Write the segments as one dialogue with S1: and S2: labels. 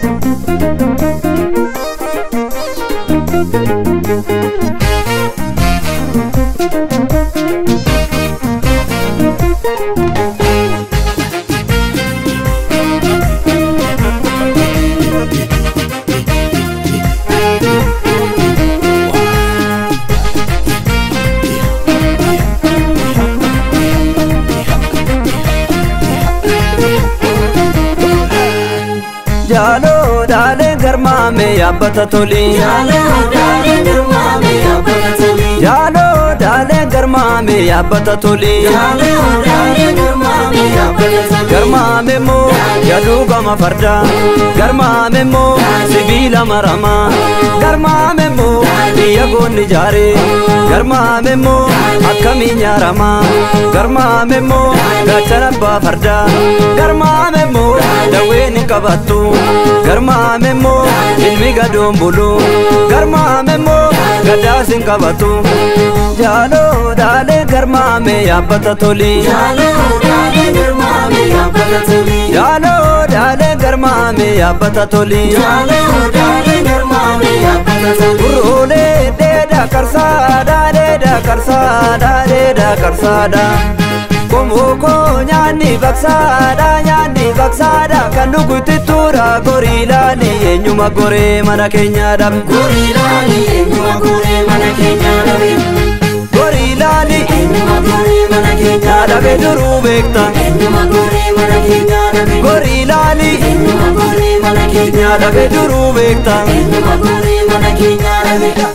S1: Jaaloo daalee garmaame yaabbata toli.
S2: Jaaloo daalee garmaame yaabbata toli.
S1: Jaaloo daalee garmaame yaabbata toli.
S2: Jaaloo daalee garmaame yaabbata toli.
S1: Garmaame moo yaaduu gama fardaa. Garmaame moo sibiila maramaa. Garmaame moo biyya goonni jaaree. Garmaame moo akkamiin nyaaramaa. Garmaame moo gaachana abbaa fardaa. Garmaame moo dawween hin qabattu. Garmaame moo ilmi gadoon bulu. Garmaame moo gadaas hin qabatu. Jaaloo daalee garmaame yaabbata toli.
S2: Jaaloo daalee garmaame yaabbata toli.
S1: Jaaloo daalee garmaame yaabbata toli.
S2: Jaaloo daalee garmaame yaabbata toli.
S1: Gurroolee dheedaa karsaadhaa dheedaa karsaadhaa dheedaa karsaadhaa. Komookoo nyaanni baksaadhaa nyaanni baksaadhaa kan dhugutti tuura gorii laali eenyuma goree mana keenya dhabe.
S2: Gorii laali eenyuma goree mana keenya dhabe.
S1: Gorii laali
S2: Eenyuma goree mana keenya
S1: na dhabe duruu beekta.
S2: Eenyuma goree mana keenya dhabe.
S1: Gorii laali
S2: Eenyuma goree mana keenya
S1: na dhabe duruu beekta.
S2: Eenyuma goree mana keenya dhabe.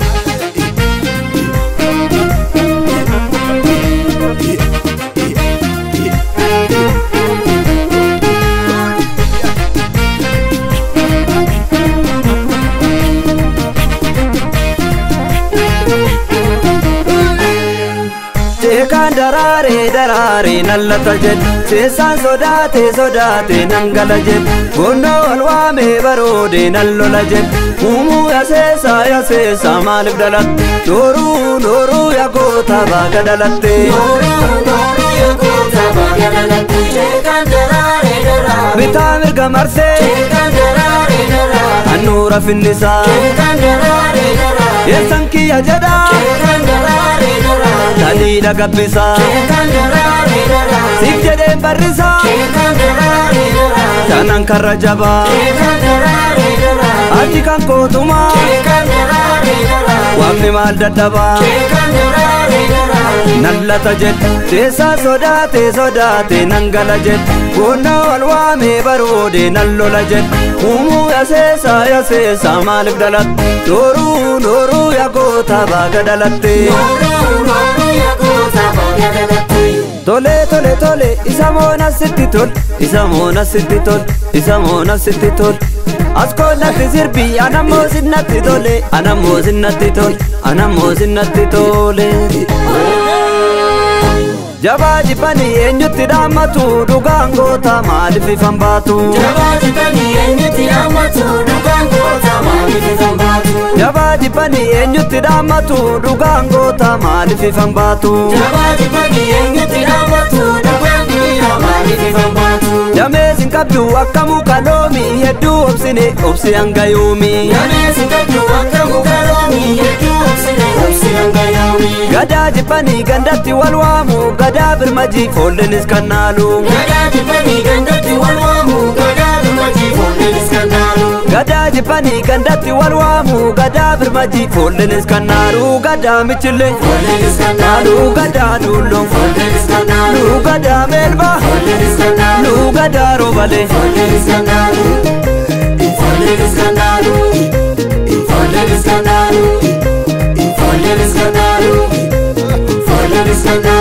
S1: Seekaan daraaree daraaree nallata jedhe Seessaan sodaate sodaate nangala jedhe Gonnoo wal waamee baroode nan lola jedhe Uumuu yaseessa yaseessa maaliif dhalatte Dooruu dooruu yagoota baaga dhalatte Bitaa mirga marsee Annuura finnisaa Yeessan kiyya jedhaa Taliidha gabbisaa Siif jedheen barrisaa Tanan karra jabaa Ati kan kootumaa Waaqni maal dadhabaa Nallata jedhe Seessaa sodaate sodaate nan gala jedhe Gonnoo wal waamee baroode nan lola jedhe Uumuu yaseessa yaseessa maaliif dhalatte Dooruu dooruu yagoota baaga dhalatte Tole tole tole isa moona sitti tol isa moona sitti tol isa moona sitti tol as koonnatti sirbi anammoo sinnatti tole anammoo sinnatti tol anammoo sinnatti tole. Jabaa jibbanii eenyutti dhaammatu dhugaan goota maaliif ifan baatu. Jabaa jibbanii eenyutti dhaammatu dhugaan goota maaliif ifan baatu. Damee sin qabdu akka muka loomi hedduu obsine obsi hanga yoomi. Gadaa jibbanii gandatti wal waamu gadaa birmaji foollenis kan naalu. Gadaa jibbanii gandatti wal waamu gadaa birmaji foollenis kan naalu gadaa michillee. Naalu gadaa dulloo. Nuu gadaa meelbaa. Nuu gadaa roobalee.
S2: Scandalo,